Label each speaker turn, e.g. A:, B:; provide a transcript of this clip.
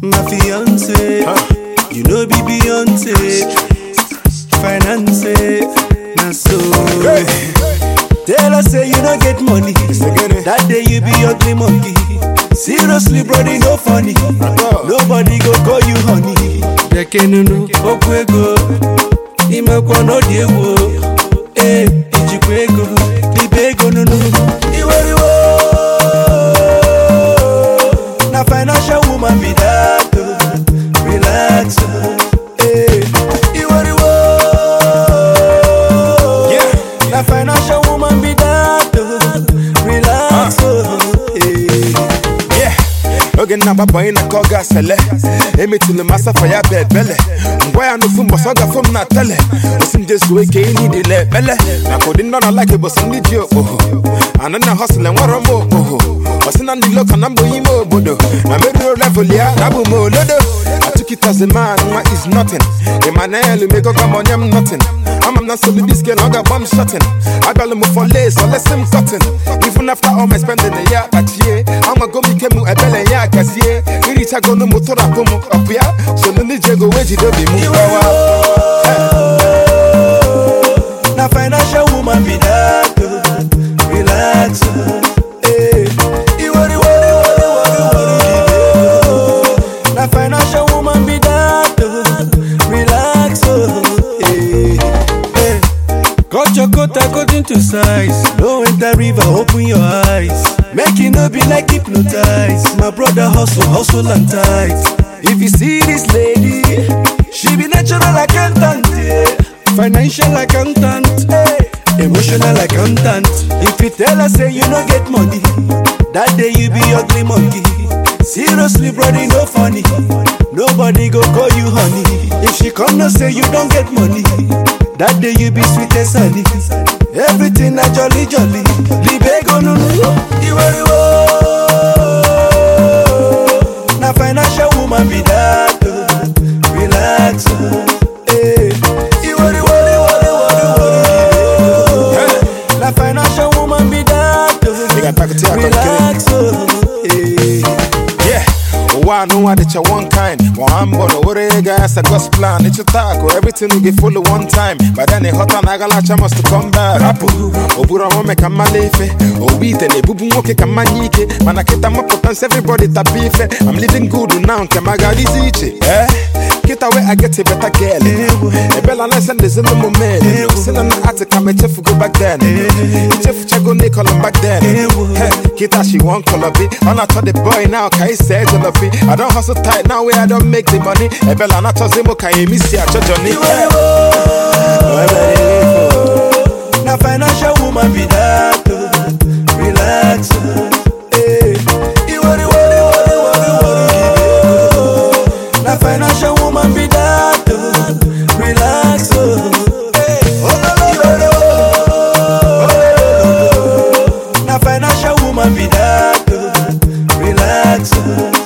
A: my fiance. You know be Beyonce, finance, na so. Tell us say you don't get money. That day you be ugly monkey. Seriously, brody, no funny. Nobody go call you honey. Bekenunu, okwu ego. Imekwa n'ọdị egwu. Eh, ijikwa ego. Libe ego nunu. Iweriwo. Na financial woman be that. oh. Relax. oh. Eh, iweriwo. Na financial woman be that. oh. Relax. oh. Eh.
B: Yeah. oge na-agbapụ anyị na ka ọ ga-asele emetụlụ m asafa ya bụ ebele ngwa ya n'ofu mbọsọ ọ gafe m na tele osi m jezuo ike ihe niile ekpele maka ụdị ndị ọ na-alaki bụsọ ndị ji okpoho anụ na hosịl enwero m okpoho ọsị na ndị loka na mbụ ime obodo na merụo level ya na abụ m olodo atụkịtazi man nwa is nothing emmanuel megoga m onye m nothing ama m na nsogbu diske na ọ ga-agba m shotin abịalụ m for lace olesi m cotton even after all my spending ya kpachie amago m ike m ebele ya gazie irichagonu m tụrapụ m ọpụ ya so ndị ji ego wee jide obi m gbawa
A: Na financial woman be that. oh. Relax. oh. Eh. Iwori, wori, wori, wori, wori, oh. Na financial woman be that. oh. Relax. oh. Eh. Eh. Cut your coat according to size. No enter river, open your eyes. Make it no be like hypnotize. My brother hustle, hustle and tight. If you see this lady, she be natural accountant, yeah. financial accountant, hey. emotional accountant. If you tell her say you no get money, that day you be ugly monkey. Seriously, brother, no funny. Nobody go call you honey. If she come no say you don't get money, that day you be sweet as honey. Everything na jolly jolly. Libego no no. Iweriwo. Na financial woman be that. oh. Relax. oh. Eh. Iweriwo, iweriwo, iweriwo. Na financial woman be that. oh.
B: Nigga, pack it here,
A: Relax. oh. Eh.
B: Yeah. ụwa anụnwa dịcha one kind nwa mbọ na owere ego ya sa God's plan ịchụta akụ everything will get follow one time but then ịghọta na agalacha must come back rapụ oburu ọmụme ka mmala ife owu ite na-ebubu nwoke ka mmanya ike mana kịta mapụta nsị everybody tapa ife I'm living good now nke m agadizi iche eh kịta wee I get a better girl ebela na send ezi ụmụ men si na na atị ka m echefugo back then ichefuchago Nicole back then Hey, kịta she wan color be ọ na-achọ the boy now ka ị see jollofi I don hustle tight now where I don make the money ebela na-achọzi mụ ka emi si achọ Johnny
A: Na financial woman be that. oh. Relax. oh. Eh. Iwori, wori, wori, wori, wori, oh. Na financial woman be that. oh. Relax. oh. Eh. Iwori, oh. Na financial woman be that. oh. Relax. oh.